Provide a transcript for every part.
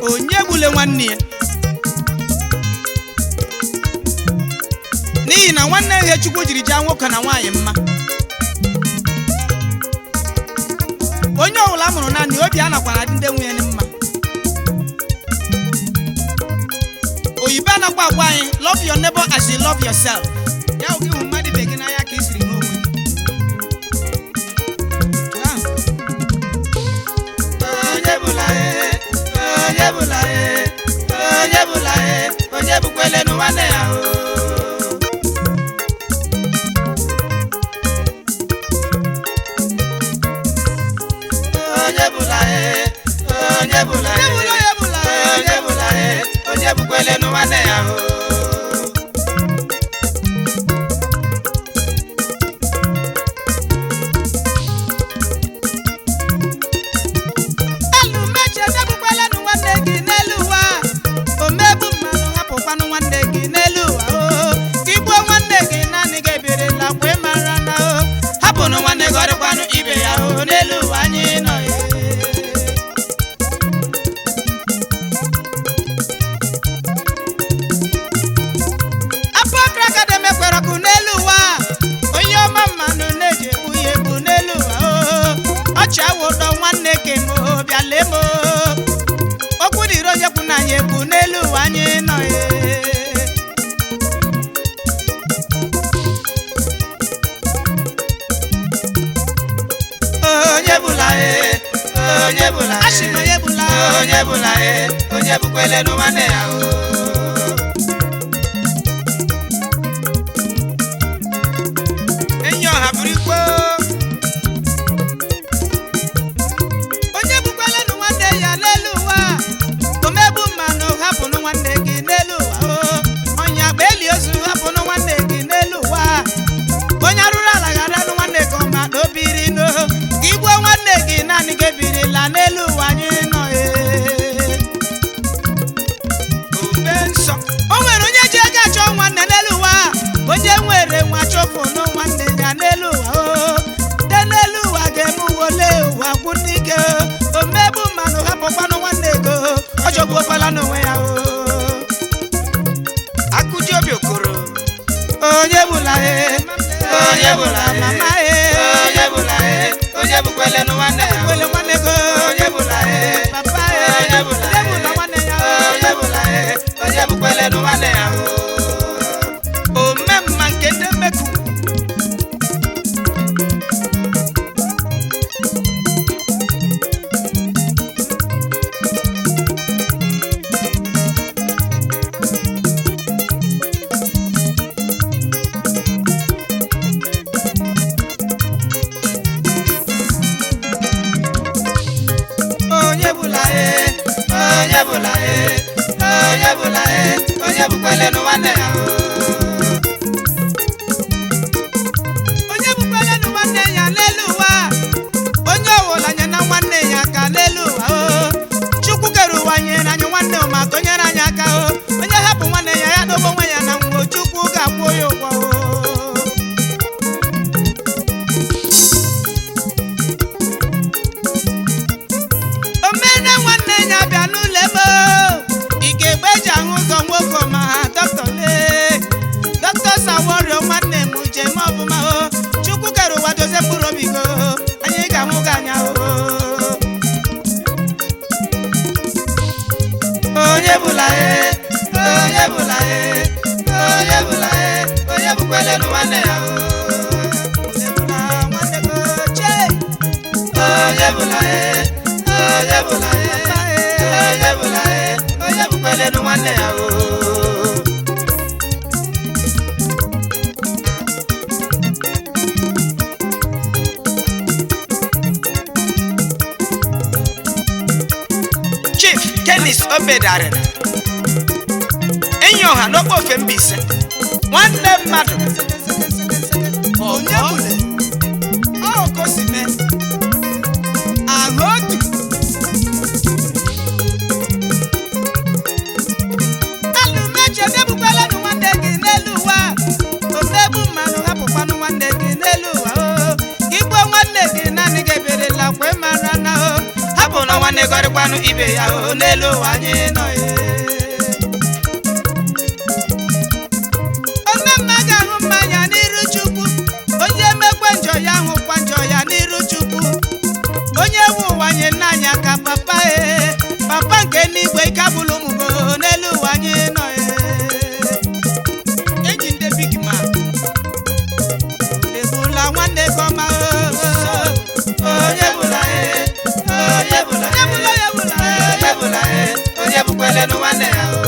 onye gbule nwanne ya n'ihi na nwanne ihe chukwu jiri jaa nwoke na nwaanyị mma onye ọbụla a mụrụ naanị obi anakwana dị ndị nwunye ya mma oyibo anakwa agwa anyị love your neighbor as you love yourself ya bụ gị hụ mmadụ ibe gị n'anya ka ị siri hụ onwe gị Ahụ. onye bụla e onye bụla e onye bụla e onye bụkwelenu nwanne ya o onye bụla e onye bụla e Onye bụla, onye bụla, onye bụla e onye bụkwelenu nwanne ya o elu meche debukwalanụ nwanne gị n'elu ụwa omegbu mmanụ hapụkwanụ nwanne gị n'elu ụwa o ka igbuo nwanne gị naanị gị ebirila kwe mara na o hapụnụ nwanne gị ọdịkwanụ ibe ya o n'elu ụwa anyị nọ e apụakra ka demekwere ọkụ n'elu ụwa onye ọma mmanụ na-eji egbu ya egbu n'elu ụwa o ọchị awụ ụdọ nwanne ke m o bịa lee m o okwu dịrị onye kwu na anyị egbu n'elu ụwa anyị nọ e onye bụla e onye bụla e Asị m onye bụla. onye bụla e onye bụkwelenu nwanne ya o enyi ọha bụrụ ikpo onye bụkwalanụ nwanne ya n'elu ụwa omegbu mmanụ hapụnụ nwanne gị n'elu ụwa o ọnya agba eli ozu hapụnụ nwanne gị n'elu ụwa onye arụrụ ala gharanụ nwanne gị ọma na obiri no ka igbuo nwanne gị naanị gị ebirila n'elu ụwa anyị nọ ee obe nsọ o nwere onye ji ego achọ nwanne n'elu ụwa onye nwere nwa chọfụnụ nwanne ya n'elu ụwa o de n'elu ụwa ga-eme uwole ụwa gwụ n'ike o omegbu mmanụ hapụkwanụ nwanne ego ọ jọgbuokwala n'onwe ya o akụji obi okoro onye bụla e onye bụla e mama e onye bụla e onye bụkwelenu nwanne ya o wele nwanne go onye bụla e papa e onye bụla onye e bụla nwanne ya onye bụla e onye bụkwelenu nwanne ya o ome mma nke ndị mmeku onye bụla e onye bụla e onye bụla e onye bụkwelenu nwanne ya o onye bụkwalanụ nwanne ya n'elu ụwa onye ọwụla nye na nwanne ya aka n'elu ụwa o chukwu kere ụwa nyere anyị nwanne ụma gonyere anyị aka o onye hapụ nwanne ya ya dobe onwe ya na nwụọ chukwu ga-akwụ ya ụgwọ o omena nwanne ya bịa n'ụlọ ebe ike egbe eji ahụ ụzọ nwoke ma dọkịta lee dọkịta saworio nwanne m jem ọbụma o chukwu kere ụwa dozie mkpụrụ obi go anyị ga-ahụ gị anya o onye bụla e onye bụla e onye bụla e onye bụkwelenu nwanne ya o Onye bụla nwanne go chee onye bụla e onye bụla e onye bụla e onye bụkwelenu nwanne ya o chief kenis obedarịrị enyi ọha n'okpo ofe Mbaise nwanne mmadụ onye bụle ọ ka o si mee ahụ otu alụmeche debukwalanụ nwanne gị n'elu ụwa omegbu mmanụ hapụkwanụ nwanne gị n'elu ụwa o igbuo nwanne gị naanị gị eberela kwe mara na o hapụ na nwanne gọrịkwanụ ibe ya o n'elu ụwa anyị nọ ye onye mma ga-ahụ mmanya n'iru chukwu onye mekwe njọ ya hụkwa njọ ya n'iru chukwu onye nwe ụwa nye nna anyị aka papa e papa nke n'igwe ike abụla ụmụ gị n'elu ụwa anyị nọ e eji ndị big man ebula nwanne gị ọma onye bụla e onye bụla onye bụla onye bụla onye bụla e onye bụkwele nụ nwanne ya o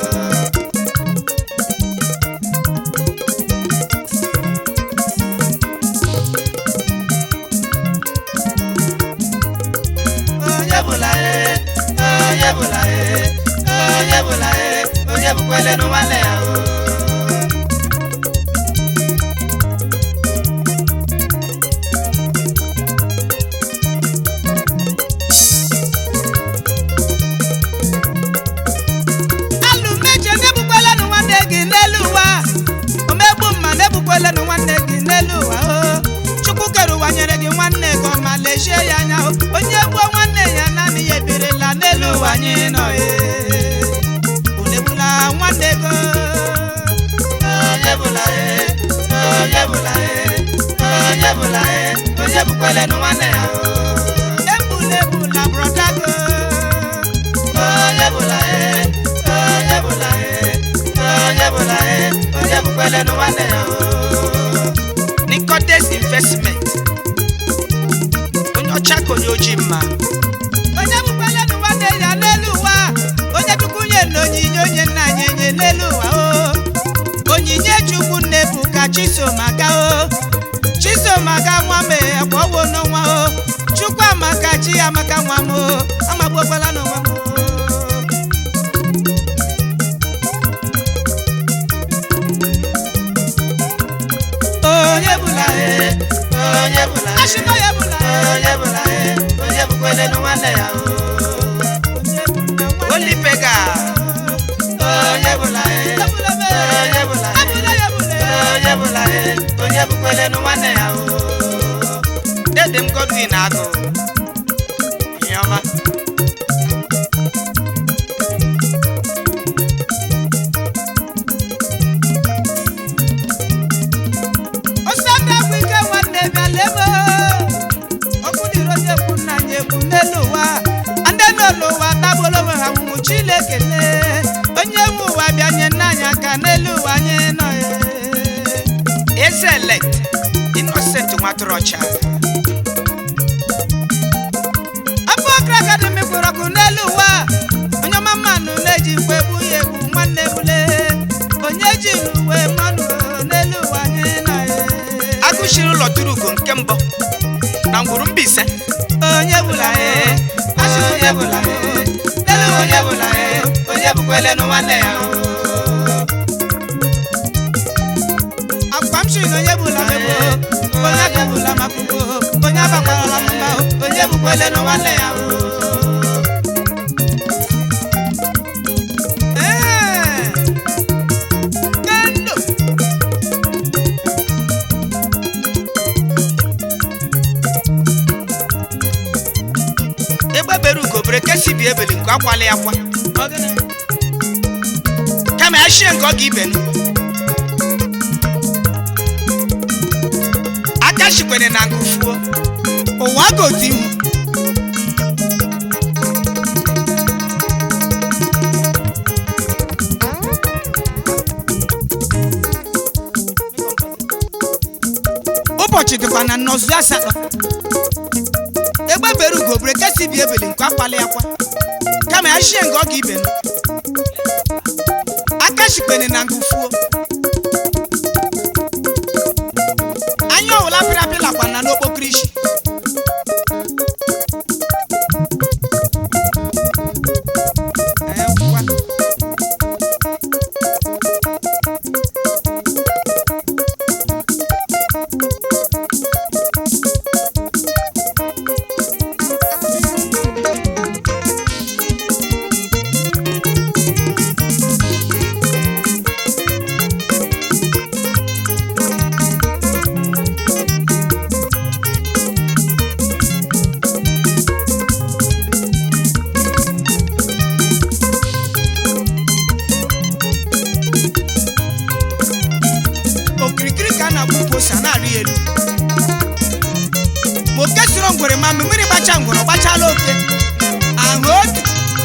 onye bụla e onye bụla e onye bụla e onye bụkwele nụ nwanne ya o alụ mejọ na-ebukwelenụ nwanne gị n'elu ụwa omegbu mma na-ebukwelenụ nwanne gị n'elu ụwa o chukwu kere ụwa nyere gị nwanne gị ọma lechie ya anya o onye gbuo nwanne ya naanị ya ebirila n'elu ụwa anyị nọ e ulegbula nwanne gị onye bụla e onye bụla e onye bụla e onye bụkwele nụ nwanne ya o egbula egbula brọda gị onye bụla e onye bụla e onye bụla e onye bụkwele nụ nwanne ya o Nicodes investment onye ọcha ka onye ojii mma onye bụkwalenụ nwanne ya n'elu ụwa onye chukwu nye na onyinye onye nna anyị enye n'elu ụwa o onyinye chukwu nne bụ ka chisomaga o chisomaga nwa m akwawo n'ọnwa o chukwu amaka chi amaka nwa m o amagbuokwala n'onwe m o onye bụla e onye bụla e Ashịkọ ya bụla e. onye bụla e onye bụkwele nụ nwanne ya o olipega onye bụla e onye bụla e onye bụla e onye bụkwele nụ nwanne ya o dede m godwin agụ ihe ọma osanda bụ ike nwanne bịa lebe okwu dịrị onye kwu nna anyị ekwu n'elu ụwa ndị nọ n'ụwa tagbolo onwe ha nwụrụ chileke lee onye nwe ụwa bịa nye nna anyị aka n'elu ụwa anyị nọ ya eze elect innocent nwatụrụ ọcha afọ ọkra akademi kwụrụ ọkụ n'elu ụwa onye ọma mmanụ na-eji mgbe egbu ya egbu nwanne bule onye ji uwe mmanụ n'elu ụwa anyị nọ ya agụchiri ụlọ tụrụ ugo nke mbụ na ngwuru Mbaise onye bụla ya onye bụla e onye bụla e onye bụkwele nụ nwanne ya o akwa m chiri na onye bụla megbo onye bụla maka ugbo onye abakwarala mba onye bụkwele nụ nwanne ya o Ee, kendo. egbe bere ugo bere kesi bi ebeli nke akwala ya kwa kama ya shie nke ọ ga ibenu aka shikwere na nkụfuo ụwa gozi ihu ụbọchị dịkwa na nnọzụ asatọ egbe bere ugo bere kesi bi ebeli nke akwala ya kwa kama ya shie nke ọ ga ibenu aka shikwere na nkụfuo anya ọwụla pịrị apị lakwa na n'okpokirishi ngwere ma mgbe mmiri gbacha ngwere ọ gbachala oke ahụ otu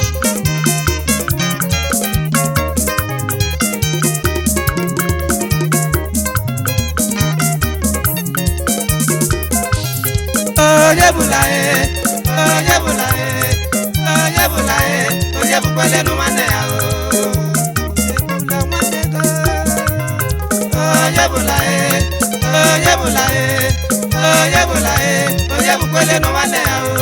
onye bụla e onye bụla e onye bụla e onye bụkwalenu nwanne ya o ebula nwanne gị onye bụla e onye bụla e onye bụla e onye bụkwalenu nwanne ya o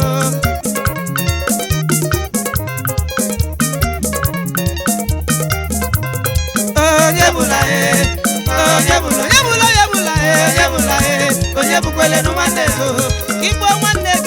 onye bụla e onye bụla onye bụla onye bụla onye bụla e onye bụkwalenu nwanne ya o igbo nwanne